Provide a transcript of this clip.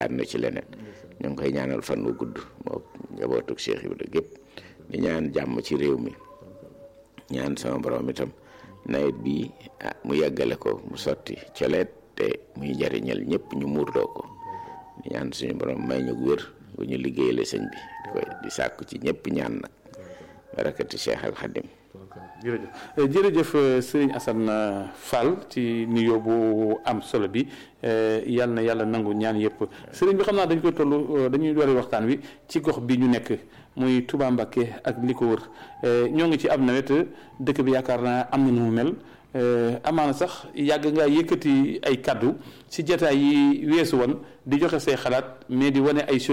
yaakaar na ci leneen ñu ngi koy ñaanal fan wu gudd moo njabootug Cheikh Ibrahima gépp di ñaan jàmm ci réew mi ñaan sama borom itam nawet bi ah mu yàggale ko mu sotti coleet te muy njariñal ñëpp ñu muurloo ko di ñaan suñu borom may ñu wér bu ñu liggéeyale sëñ bi di koy di sàkku ci ñëpp ñaan nag barakati Cheikh Al Khadim jërëjëf jërëjëf sëriñ Assane Fall ci nuyoo bu am solo bi yàlla na yàlla nangu ñaan yëpp sëriñ bi xam naa dañ koy toll dañuy doori waxtaan wi ci gox bi ñu nekk muy Touba Mbacké ak li ko wër ñoo ngi ci ab nawet dëkk bi yaakaar naa am na nu mu mel amaana sax yàgg ngaa yëkkati ay kaddu ci jataay yi weesu woon di joxe say xalaat mais di wane ay